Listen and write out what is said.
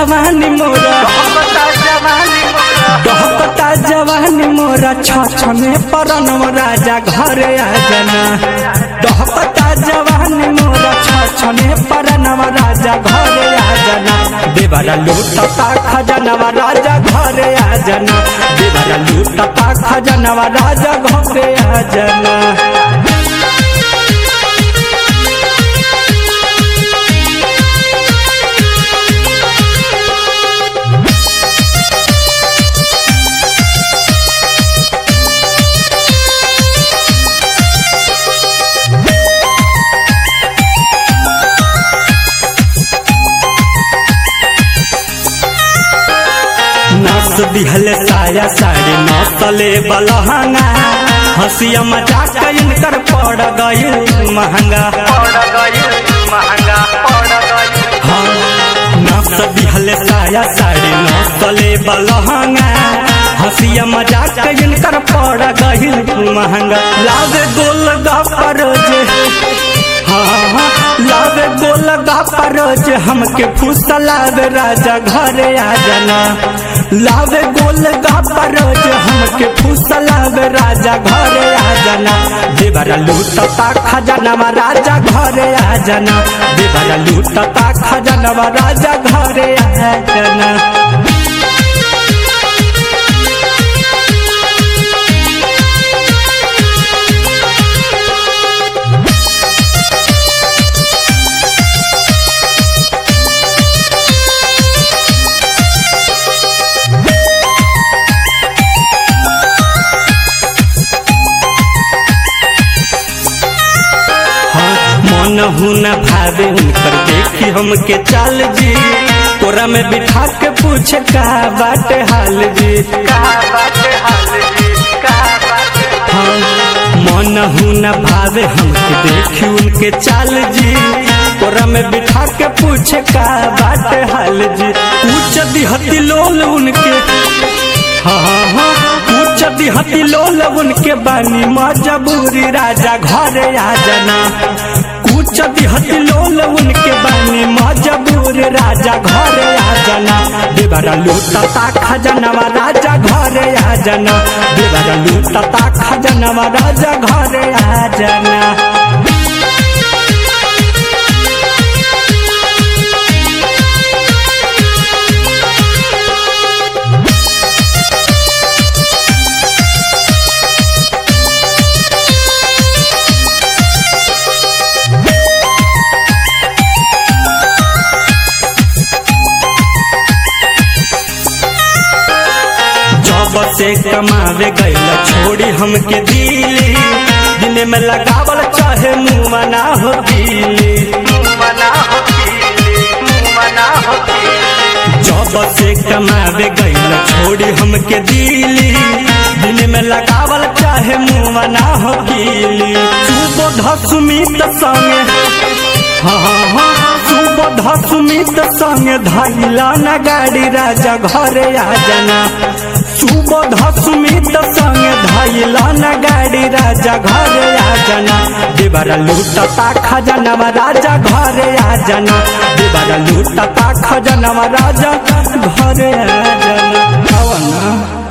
जवानी मोरा डहकता जवानी मोरा छछने परनम राजा घरे आ जाना डहकता जवानी मोरा छछने परनम राजा घरे आ जाना देवरा लूटता खजनवा राजा घरे आ जाना देवरा लूटता खजनवा राजा घरे आ जाना नस दिहल साया साड़ी नसले बलहंगा हंसिया मजाक इनकर पड़ गई महंगा हाँ नस दिहल साया साड़ी नसले बलहंगा हंसिया मजाक इनकर पड़ गई महंगा लावे गोल गपर जे हाँ हाँ लावे गोल गपर जे हमके फुसलावे राजा घरे आ जाना लावे गोल गपर जे हमके फुसलावे राजा घरे आ जाना देवरा लूटता खजनवा राजा घरे आ जाना देवरा लूटता खजनवा राजा घरे आ जाना हाँ, मन हुन भावे उनकर देखी हमके चाल जी कोरा में बिठा के पूछे का बाटे हाल जी हाँ, मन हुन भावे हमके देखी उनके चाल जी कोरा में बिठा के पूछे का बाटे हाल जी उच्च दिहती लोल उनके हाँ हाँ हाँ उच्च दिहती लोल उनके बानी मजबूरी राजा घरे आ जाना उच्च दिहती लोल उनके बानी मजबूरी राजा घरे आ जाना देवरा लूटता खजनवा राजा घरे आ जाना देवरा लूटता खजनवा राजा घरे आ जाना जब से कमावे गईल छोड़ी हमके दिली दिन में लगावल चाहे मुँह ना हो दिली जब से कमावे गईल छोड़ी हमके दिली दिन में लगावल चाहे मुँह ना हो दिली सुबोध सुमित संगे हाँ हाँ हाँ सुबोध सुमित संगे धैला न गाड़ी राजा घरे आ जाना सुबोध सुमित संगे धैला न गाड़ी राजा घरे आ जाना देवरा लूटता खजनवा राजा घरे आ जाना देवरा लूटता खजनवा राजा घरे आ जाना